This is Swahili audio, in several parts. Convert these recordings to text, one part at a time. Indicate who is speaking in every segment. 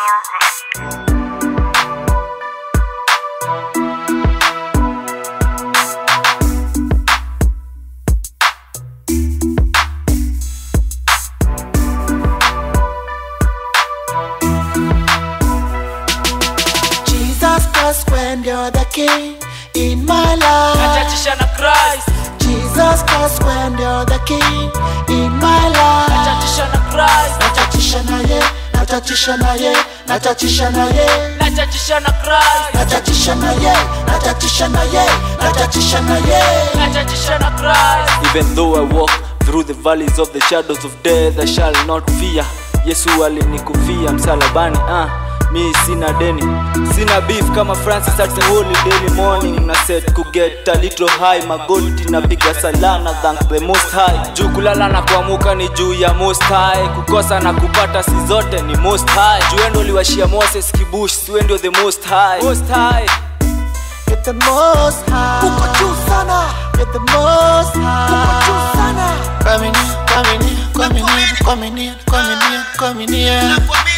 Speaker 1: Jesus Christ, when you're the king in my life.
Speaker 2: nachachisha na Christ
Speaker 1: Jesus Christ, when you're the king in my life.
Speaker 2: nachachisha na Christ
Speaker 1: Nachachisha na ye, nachachisha na ye, nachachisha na ye.
Speaker 2: nachachisha na Christ
Speaker 1: Nachachisha na ye, nachachisha na ye, nachachisha na ye.
Speaker 2: nachachisha na Christ
Speaker 3: Even though I walk through the valleys of the shadows of death, I shall not fear. Yesu alinikufia msalabani, ah, mi sina deni, sina beef kama Francis at the holy daily morning. Na set to get a little high, magoti napiga salana, thank the most high. Juu kulala na kuamuka ni juu ya most high, kukosa na kupata si zote ni most high. Juu endo liwashia Moses kibush, siwe ndio the most high, most high.
Speaker 1: You're the most high. Uko juu sana. You're the most high. Uko juu sana. Coming in, coming in, coming in, coming in, coming in, coming in.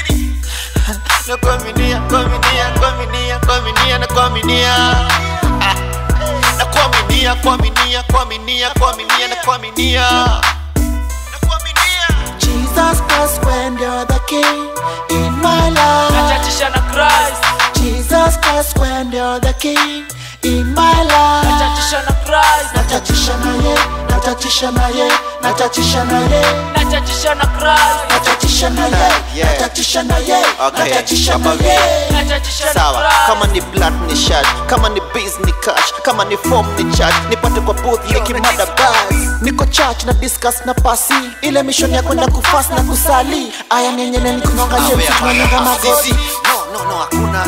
Speaker 1: No coming in, coming in, coming in, coming in, no coming in. Ah. No coming in, coming in, coming in, coming in, no coming in. No coming in. Jesus Christ, when you're the king in my life.
Speaker 2: nachachisha na Christ
Speaker 1: Jesus Christ, when you're the king in my life.
Speaker 2: nachachisha na Christ
Speaker 1: Nachachisha na ye, nachachisha na ye, nachachisha na ye,
Speaker 2: nachachisha na Christ
Speaker 1: nachachisha na ye,
Speaker 4: Yeah.
Speaker 1: nachachisha na ye,
Speaker 4: Okay,
Speaker 1: nachachisha na
Speaker 4: kama
Speaker 1: ye.
Speaker 2: nachachisha na
Speaker 4: sawa
Speaker 2: Christ
Speaker 4: kama ni blood ni shad kama ni biz ni cash kama ni form ni charge nipate kwa booth nikimada bas
Speaker 1: Niko church na discuss na pasi ile mission ya kwenda kufast na kusali aya nyenyene ni kunyonga James tunanyonga magoti
Speaker 4: no no no hakuna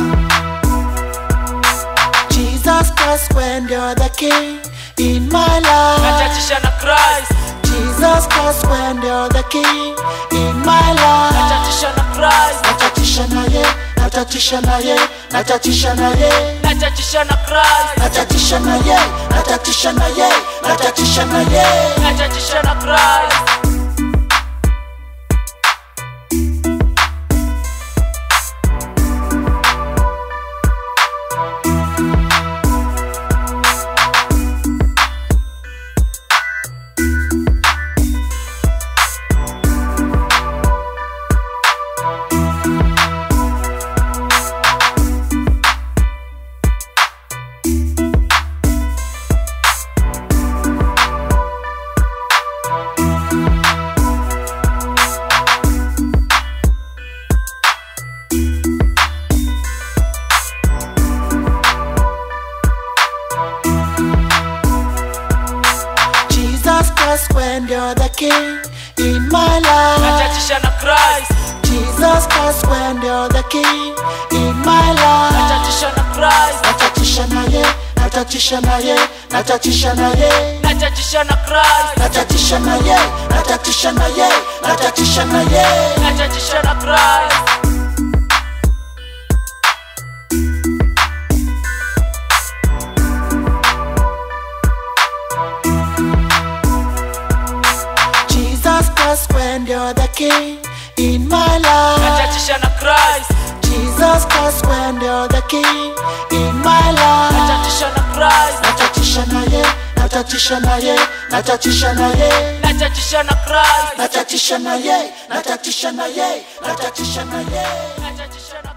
Speaker 1: Jesus Christ when you're the king in my life
Speaker 2: nachachisha na Christ
Speaker 1: Jesus Christ when you're the king in my life
Speaker 2: nachachisha na Christ
Speaker 1: nachachisha na ye nachachisha na ye nachachisha na ye
Speaker 2: nachachisha na Christ
Speaker 1: nachachisha na ye nachachisha na ye nachachisha na ye
Speaker 2: nachachisha na Christ
Speaker 1: Jesus Christ when you're the king in my life
Speaker 2: nachachisha na Christ
Speaker 1: Jesus Christ when you're the king in my life
Speaker 2: nachachisha na Christ
Speaker 1: nachachisha na ye nachachisha na ye nachachisha na ye
Speaker 2: nachachisha na Christ
Speaker 1: nachachisha na ye nachachisha na ye nachachisha na ye
Speaker 2: nachachisha na Christ
Speaker 1: Jesus Christ when you're the king in my life
Speaker 2: nachachisha na Christ
Speaker 1: Jesus Christ when you're the king in my life
Speaker 2: nachachisha na Christ
Speaker 1: nachachisha na ye nachachisha na ye nachachisha na ye
Speaker 2: nachachisha na Christ
Speaker 1: nachachisha na ye nachachisha na ye nachachisha na ye
Speaker 2: nachachisha na